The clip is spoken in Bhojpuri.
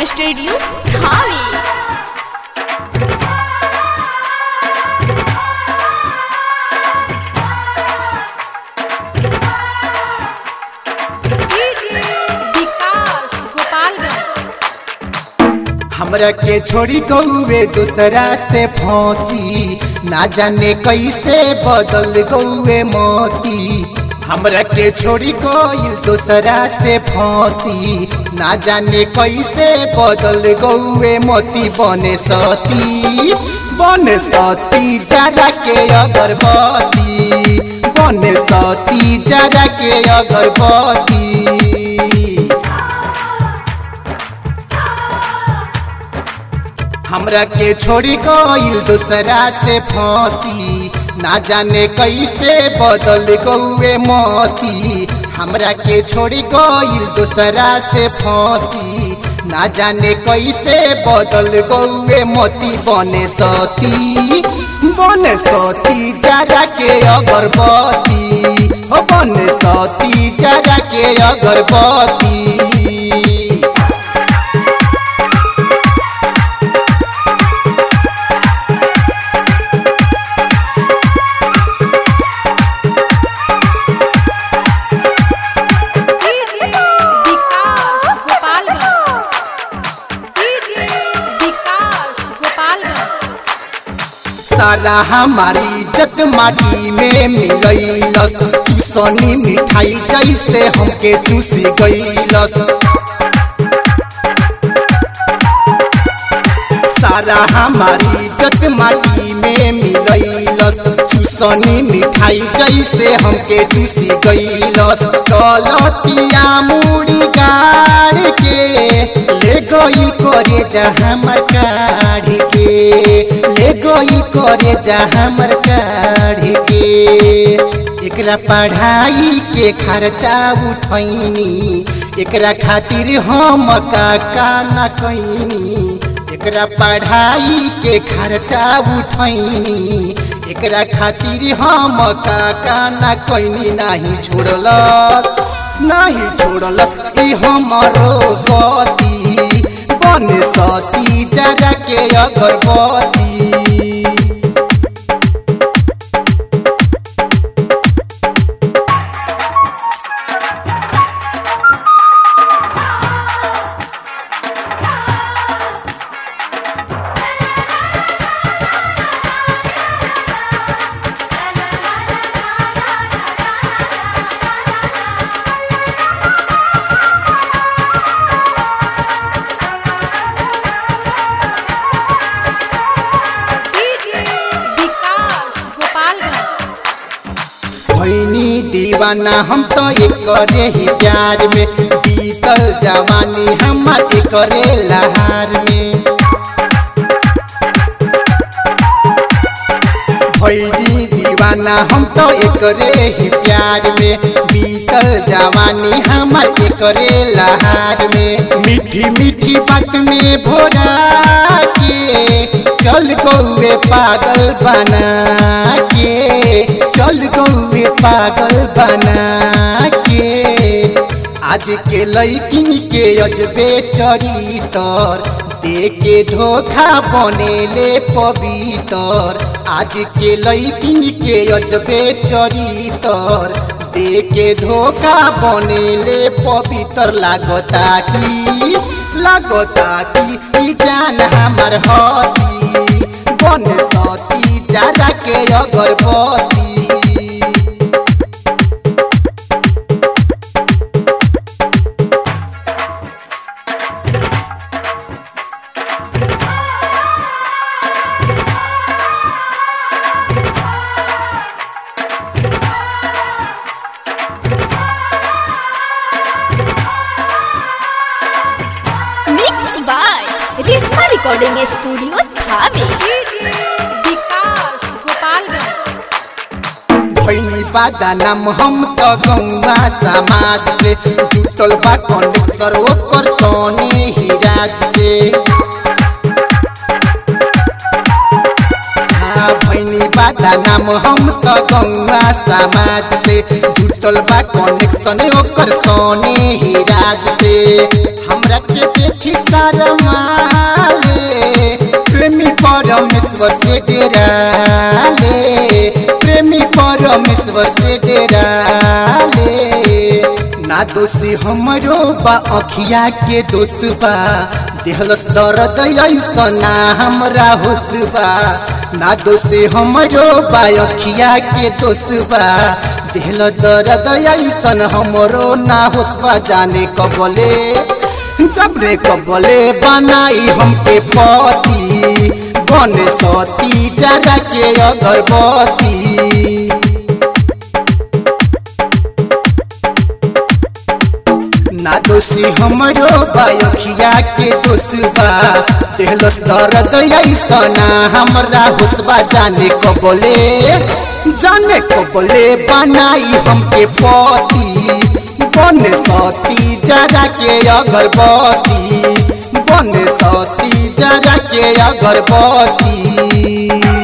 रिकॉर्डिंग स्टूडियो धामी विकास गोपालगंज हमरा के छोड़ी गौवे दूसरा से फांसी ना जाने कैसे बदल गौवे मोती हमरा के छोड़ी गईल दूसरा से फांसी ना जाने कैसे बदल गौवे मोती बने सती बने सती जरा के अगरबत्ती बने सती जरा के अगरबत्ती हमरा के छोड़ी गईल दूसरा से फांसी ना जाने कैसे बदल गौए मोती हमरा के छोड़ी गईल दूसरा से फांसी ना जाने कैसे बदल गौए मोती बने सती बने सती जरा के अगरबत्ती हो बने सती जरा के अगरबत्ती विकास गोपालगंज विकास गोपालगंज सारा हमारी इज्जत माटी में मिलैलस चूसनी मिठाई जैसे हमके चूसी गईलस सारा हमारी इज्जत माटी में मिलैलस चूसनी मिठाई जैसे हमके चूसी गईलस कलतिया मुड़ी गाड़ के ले गई करे जा हमर काढ़ के ले गई करे जा हमर काढ़ के एकरा पढ़ाई के खर्चा उठैनी एकरा खातिर हम काका न कैनी एकरा पढ़ाई के खर्चा उठैनी एकरा खातिर हम काका न कैनी नाही छोड़लस नाही छोड़लस ई हमरो गति बन सती जरा के अगरबत्ती विकास गोपालगंज भैनी दीवाना हम तो एकरे ही प्यार में बीतल जवानी हम एकरे लहार में भैनी दीवाना हम तो एकरे ही प्यार में बीतल जवानी हमर एकरे लहार में मीठी मीठी बात में भोरा के चल गौए पागल बना के चल गौए पागल बना के आज के लैकिन के अजबे चरितर दे के धोखा बनेले पवित्र आज के लैकिन के अजबे चरितर दे के धोखा बनेले पवित्र लागता की लागता की ई जान हमर हती बन सती ज्यादा के अगरबत्ती mix by Rishma recording studio Dhami Vikas Gopalganj भैनी बादानाम हम तो गौवा समाज से जुटल बा कंडक्टर ओकर सोने ही राज से भैनी बादा नाम हम त गौवा समाज से जुटल बा कनेक्शन ओकर सोने ही राज से हमरा के देखी सारा माले प्रेमी परमेश्वर से डेराले प्रेमी परमेश्वर से डेराले ना दोषी हमरो बा अखिया के दोष बा देहलस दर्द ऐसना हमरा होश बा ना दोषी हमरो बा अखिया के दोष बा देहल दर्द ऐसन हमरो ना होश बा जाने कबले जब रे कबले बनाई हमके पति बने सती जरा के अगरबत्ती ना दोषी हमरो बायखिया के दोष बा देहलस दर्द ऐसना हमरा होसबा जाने कबले जाने कबले बनाई हमके पति बने सती जरा के अगरबत्ती बने सती जरा के अगरबत्ती